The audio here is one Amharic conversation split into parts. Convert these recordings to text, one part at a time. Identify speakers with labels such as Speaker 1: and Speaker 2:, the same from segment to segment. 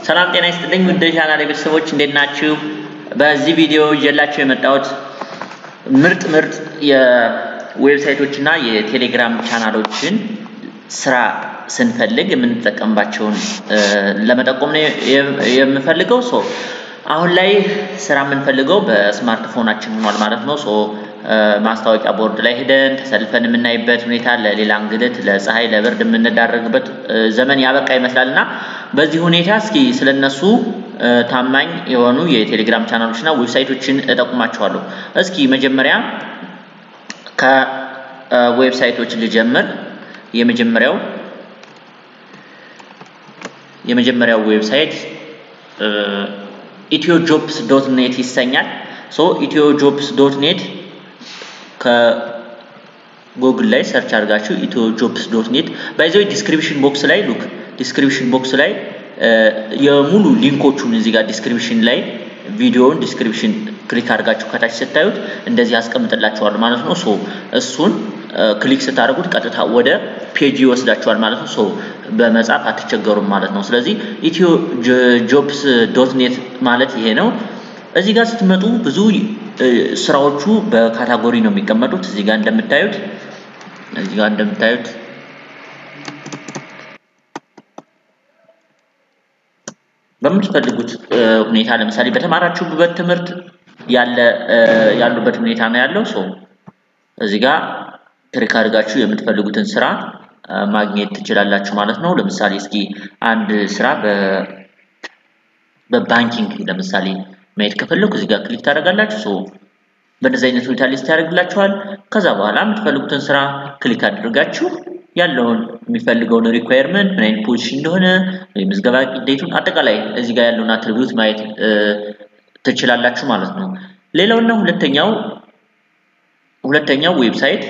Speaker 1: ሰላም ጤና ይስጥልኝ ውድ ቻናሌ ቤተሰቦች እንዴት ናችሁ? በዚህ ቪዲዮ ይዤላችሁ የመጣሁት ምርጥ ምርጥ የዌብሳይቶች እና የቴሌግራም ቻናሎችን ስራ ስንፈልግ የምንጠቀምባቸውን ለመጠቆም ነው የምፈልገው። ሶ አሁን ላይ ስራ የምንፈልገው በስማርትፎናችን ሆኗል ማለት ነው። ሶ ማስታወቂያ ቦርድ ላይ ሄደን ተሰልፈን የምናይበት ሁኔታ ለሌላ እንግልት፣ ለፀሐይ፣ ለብርድ የምንዳረግበት ዘመን ያበቃ ይመስላል እና በዚህ ሁኔታ እስኪ ስለነሱ ታማኝ የሆኑ የቴሌግራም ቻናሎች እና ዌብሳይቶችን እጠቁማቸዋለሁ። እስኪ መጀመሪያ ከዌብሳይቶች ልጀምር። የመጀመሪያው የመጀመሪያው ዌብሳይት ኢትዮ ጆብስ ዶት ኔት ይሰኛል። ሶ ኢትዮ ጆብስ ዶት ኔት ከጉግል ላይ ሰርች አድርጋችሁ ኢትዮ ጆብስ ዶት ኔት ባይዘው ዲስክሪፕሽን ቦክስ ላይ ሉክ ዲስክሪፕሽን ቦክስ ላይ የሙሉ ሊንኮቹን እዚህ ጋር ዲስክሪፕሽን ላይ ቪዲዮውን ዲስክሪፕሽን ክሊክ አድርጋችሁ ከታች ስታዩት እንደዚህ ያስቀምጥላችኋል ማለት ነው። ሶ እሱን ክሊክ ስታደርጉት ቀጥታ ወደ ፔጅ ይወስዳችኋል ማለት ነው። ሶ በመጻፍ አትቸገሩም ማለት ነው። ስለዚህ ኢትዮ ጆብስ ዶት ኔት ማለት ይሄ ነው። እዚህ ጋር ስትመጡ ብዙ ስራዎቹ በካታጎሪ ነው የሚቀመጡት። እዚህ ጋር እንደምታዩት እዚህ ጋር እንደምታዩት በምትፈልጉት ሁኔታ ለምሳሌ በተማራችሁበት ትምህርት ያለ ያሉበት ሁኔታ ነው ያለው። ሶ እዚህ ጋር ክሊክ አድርጋችሁ የምትፈልጉትን ስራ ማግኘት ትችላላችሁ ማለት ነው። ለምሳሌ እስኪ አንድ ስራ በባንኪንግ ለምሳሌ ማየት ከፈለኩ እዚህ ጋር ክሊክ ታደርጋላችሁ። ሶ በእነዚህ አይነት ሁኔታ ሊስት ያደርግላችኋል። ከዛ በኋላ የምትፈልጉትን ስራ ክሊክ አድርጋችሁ ያለውን የሚፈልገውን ሪኳየርመንት ምን አይነት ፖዚሽን እንደሆነ የምዝገባ ዴቱን አጠቃላይ እዚህ ጋር ያለውን አትሪቢዩት ማየት ትችላላችሁ ማለት ነው። ሌላውና ሁለተኛው ሁለተኛው ዌብሳይት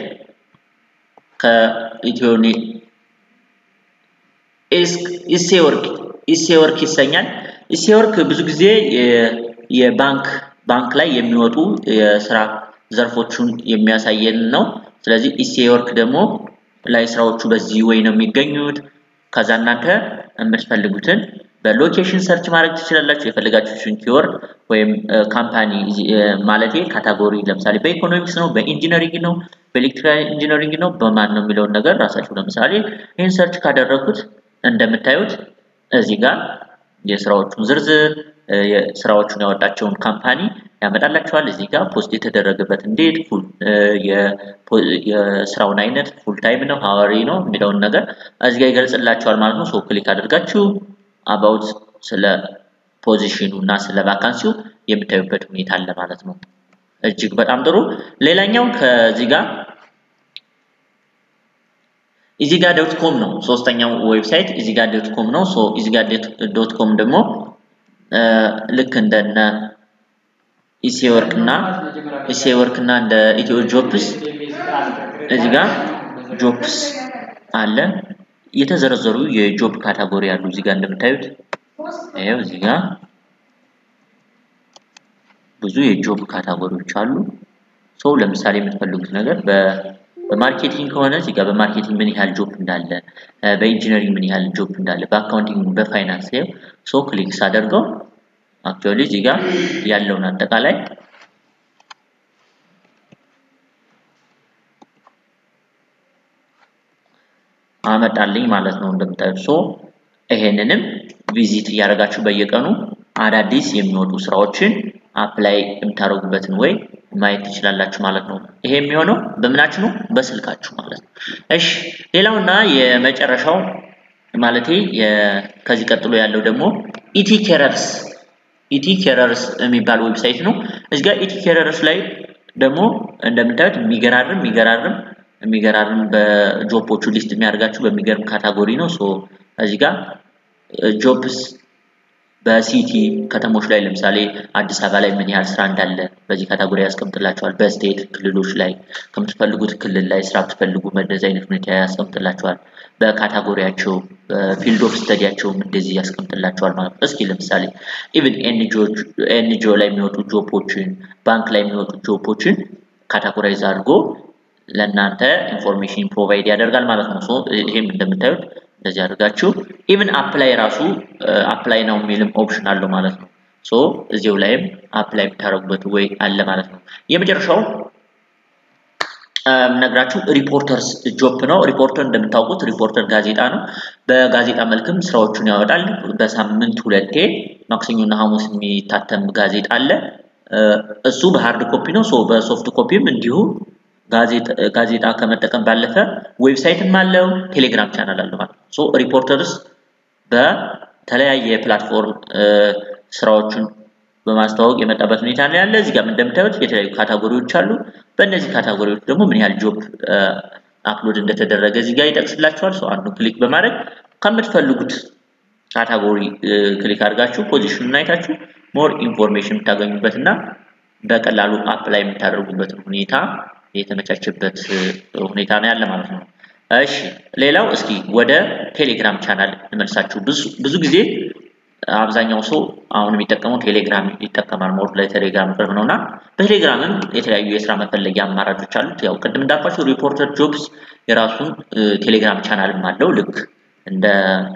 Speaker 1: ከኢትዮኒ ኢሴወርክ ኢሴወርክ ይሰኛል። ኢሴወርክ ብዙ ጊዜ የባንክ ባንክ ላይ የሚወጡ የስራ ዘርፎቹን የሚያሳየን ነው። ስለዚህ ኢሴወርክ ደግሞ ላይ ስራዎቹ በዚህ ወይ ነው የሚገኙት። ከዛ እናንተ የምትፈልጉትን በሎኬሽን ሰርች ማድረግ ትችላላችሁ። የፈለጋችሁትን ኪወርድ ወይም ካምፓኒ ማለቴ ካታጎሪ ለምሳሌ በኢኮኖሚክስ ነው፣ በኢንጂነሪንግ ነው፣ በኤሌክትሪካል ኢንጂነሪንግ ነው፣ በማን ነው የሚለውን ነገር ራሳችሁ ለምሳሌ ይህን ሰርች ካደረኩት እንደምታዩት እዚህ ጋር የስራዎቹን ዝርዝር የስራዎቹን ያወጣቸውን ካምፓኒ ያመጣላቸዋል። እዚህ ጋር ፖስት የተደረገበት እንዴት የስራውን አይነት ፉል ታይም ነው ሀዋሪ ነው የሚለውን ነገር እዚህ ጋር ይገልጽላቸዋል ማለት ነው። ሶ ክሊክ አድርጋችሁ አባውት ስለ ፖዚሽኑ እና ስለ ቫካንሲው የምታዩበት ሁኔታ አለ ማለት ነው። እጅግ በጣም ጥሩ። ሌላኛው ከዚህ ጋር ኢዚጋ ዶት ኮም ነው። ሶስተኛው ዌብሳይት ኢዚጋ ዶት ኮም ነው። ሶ ኢዚጋ ዶት ኮም ደግሞ ልክ እንደነ ኢሴወርክ እና ኢሴወርክ እና እንደ ኢትዮ ጆፕስ እዚህ ጋር ጆፕስ አለ። የተዘረዘሩ የጆብ ካታጎሪ አሉ። እዚህ ጋር እንደምታዩት ይሄው እዚህ ጋር ብዙ የጆብ ካታጎሪዎች አሉ። ሰው ለምሳሌ የምትፈልጉት ነገር በማርኬቲንግ ከሆነ እዚህ ጋር በማርኬቲንግ ምን ያህል ጆብ እንዳለ፣ በኢንጂነሪንግ ምን ያህል ጆብ እንዳለ፣ በአካውንቲንግ፣ በፋይናንስ ይሄው ሶ ክሊክ ሳደርገው አክቹዋሊ እዚህ ጋር ያለውን አጠቃላይ አመጣልኝ ማለት ነው እንደምታዩት። ሶ ይሄንንም ቪዚት እያደረጋችሁ በየቀኑ አዳዲስ የሚወጡ ስራዎችን አፕላይ የምታደርጉበትን ወይ ማየት ትችላላችሁ ማለት ነው። ይሄ የሚሆነው በምናችሁ ነው? በስልካችሁ ማለት ነው። እሺ ሌላውና የመጨረሻው ማለቴ ከዚህ ቀጥሎ ያለው ደግሞ ኢቲ ኬረርስ ኢቲ ኬረርስ የሚባል ዌብሳይት ነው። እዚህ ጋር ኢቲ ኬረርስ ላይ ደግሞ እንደምታዩት የሚገራርም የሚገራርም የሚገራርም በጆፖቹ ሊስት የሚያደርጋችሁ በሚገርም ካታጎሪ ነው። ሶ እዚህ ጋር ጆብስ በሲቲ ከተሞች ላይ ለምሳሌ አዲስ አበባ ላይ ምን ያህል ስራ እንዳለ በዚህ ካታጎሪ ያስቀምጥላቸዋል። በስቴት ክልሎች ላይ ከምትፈልጉት ክልል ላይ ስራ ብትፈልጉ በእንደዚህ አይነት ሁኔታ ያስቀምጥላቸዋል። በካታጎሪያቸው በፊልድ ኦፍ ስተዲያቸውም እንደዚህ ያስቀምጥላቸዋል ማለት ነው። እስኪ ለምሳሌ ኢቭን ኤንጂኦ ላይ የሚወጡ ጆፖችን፣ ባንክ ላይ የሚወጡ ጆፖችን ካታጎራይዝ አድርጎ ለእናንተ ኢንፎርሜሽን ፕሮቫይድ ያደርጋል ማለት ነው። ይህም እንደምታዩት እንደዚህ አድርጋችሁ ኢቭን አፕላይ ራሱ አፕላይ ነው የሚልም ኦፕሽን አለው ማለት ነው። ሶ እዚሁ ላይም አፕላይ የምታደርጉበት ወይ አለ ማለት ነው። የመጨረሻው ነግራችሁ ሪፖርተርስ ጆብ ነው። ሪፖርተር እንደምታውቁት ሪፖርተር ጋዜጣ ነው። በጋዜጣ መልክም ስራዎቹን ያወጣል። በሳምንት ሁለቴ ማክሰኞና ሐሙስ የሚታተም ጋዜጣ አለ። እሱ በሃርድ ኮፒ ነው። ሶ በሶፍት ኮፒም እንዲሁ ጋዜጣ ከመጠቀም ባለፈ ዌብሳይትም አለው፣ ቴሌግራም ቻናል አለው ማለት ነው። ሶ ሪፖርተርስ በተለያየ ፕላትፎርም ስራዎቹን በማስተዋወቅ የመጣበት ሁኔታ ነው ያለ። እዚህ ጋር እንደምታዩት የተለያዩ ካታጎሪዎች አሉ። በእነዚህ ካታጎሪዎች ደግሞ ምን ያህል ጆብ አፕሎድ እንደተደረገ እዚህ ጋር ይጠቅስላችኋል። ሰው አንዱ ክሊክ በማድረግ ከምትፈልጉት ካታጎሪ ክሊክ አድርጋችሁ ፖዚሽኑን አይታችሁ ሞር ኢንፎርሜሽን የምታገኙበት እና በቀላሉ አፕላይ የምታደርጉበት ሁኔታ የተመቻቸበት ሁኔታ ነው ያለ ማለት ነው። እሺ ሌላው እስኪ ወደ ቴሌግራም ቻናል እንመልሳችሁ። ብዙ ጊዜ አብዛኛው ሰው አሁን የሚጠቀመው ቴሌግራም ይጠቀማል። ሞር ለቴሌግራም ቅርብ ነው እና በቴሌግራምም የተለያዩ የስራ መፈለጊያ አማራጮች አሉት። ያው ቅድም እንዳልኳቸው ሪፖርተር ጆብስ የራሱን ቴሌግራም ቻናልም አለው ልክ እንደ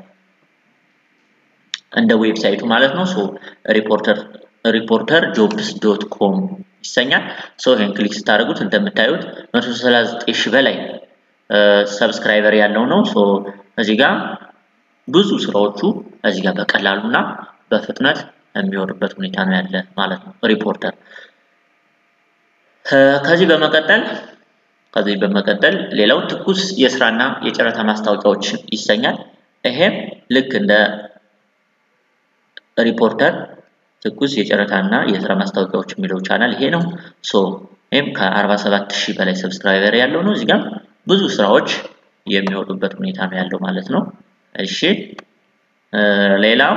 Speaker 1: እንደ ዌብሳይቱ ማለት ነው። ሶ ሪፖርተር ሪፖርተር ጆብስ ዶት ኮም ይሰኛል። ሶ ይሄን ክሊክ ስታደርጉት እንደምታዩት 139 ሺህ በላይ ሰብስክራይበር ያለው ነው። ሶ እዚህ ጋር ብዙ ስራዎቹ እዚህ ጋር በቀላሉና በፍጥነት የሚወርበት ሁኔታ ነው ያለ ማለት ነው ሪፖርተር። ከዚህ በመቀጠል ከዚህ በመቀጠል ሌላው ትኩስ የስራና የጨረታ ማስታወቂያዎች ይሰኛል። ይሄም ልክ እንደ ሪፖርተር ትኩስ የጨረታና የስራ ማስታወቂያዎች የሚለው ቻናል ይሄ ነው። ሶ ይህም ከ47 ሺህ በላይ ሰብስክራይበር ያለው ነው። እዚህ ጋር ብዙ ስራዎች የሚወጡበት ሁኔታ ነው ያለው ማለት ነው። እሺ ሌላው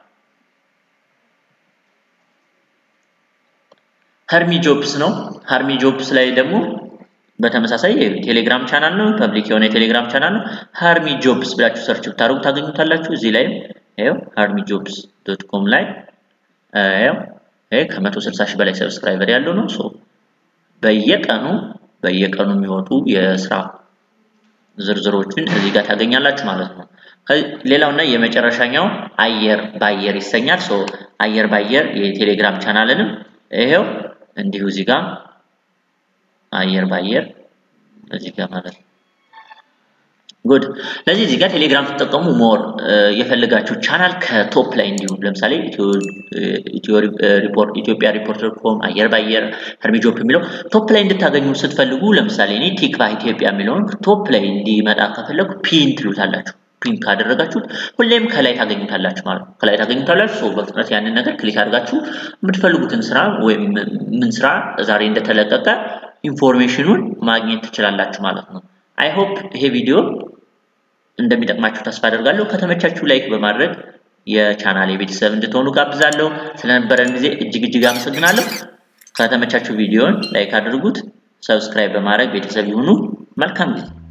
Speaker 1: ሀርሚ ጆብስ ነው። ሀርሚ ጆብስ ላይ ደግሞ በተመሳሳይ ቴሌግራም ቻናል ነው፣ ፐብሊክ የሆነ የቴሌግራም ቻናል ነው። ሀርሚ ጆብስ ብላችሁ ሰርች ብታደርጉ ታገኙታላችሁ። እዚህ ላይም ይኸው ሀርሚ ጆብስ ዶት ኮም ላይ ይኸው ይሄ ከ160 ሺህ በላይ ሰብስክራይበር ያለው ነው። ሶ በየቀኑ በየቀኑ የሚወጡ የስራ ዝርዝሮችን እዚህ ጋር ታገኛላችሁ ማለት ነው። ሌላውና የመጨረሻኛው አየር ባየር ይሰኛል። ሶ አየር ባየር የቴሌግራም ቻናልንም ይሄው እንዲሁ እዚህ ጋር አየር ባየር እዚህ ጋር ማለት ነው። ጉድ ለዚህ እዚህ ጋር ቴሌግራም ስትጠቀሙ ሞር የፈለጋችሁ ቻናል ከቶፕ ላይ እንዲሁም ለምሳሌ ኢትዮጵያ ሪፖርተር ኮም አየር ባየር ሀርሚጆፕ የሚለው ቶፕ ላይ እንድታገኙ ስትፈልጉ ለምሳሌ እኔ ቲክቫህ ኢትዮጵያ የሚለውን ቶፕ ላይ እንዲመጣ ከፈለጉ ፒን ትሉታላችሁ። ፒን ካደረጋችሁት ሁሌም ከላይ ታገኙታላችሁ ማለት ነው። ከላይ ታገኙታላችሁ። ሰው በፍጥነት ያንን ነገር ክሊክ አድርጋችሁ የምትፈልጉትን ስራ ወይም ምን ስራ ዛሬ እንደተለቀቀ ኢንፎርሜሽኑን ማግኘት ትችላላችሁ ማለት ነው። አይ ሆፕ ይሄ ቪዲዮ እንደሚጠቅማችሁ ተስፋ አደርጋለሁ። ከተመቻችሁ ላይክ በማድረግ የቻናል የቤተሰብ እንድትሆኑ ጋብዛለሁ። ስለነበረን ጊዜ እጅግ እጅግ አመሰግናለሁ። ከተመቻችሁ ቪዲዮን ላይክ አድርጉት፣ ሰብስክራይብ በማድረግ ቤተሰብ ይሁኑ። መልካም ጊዜ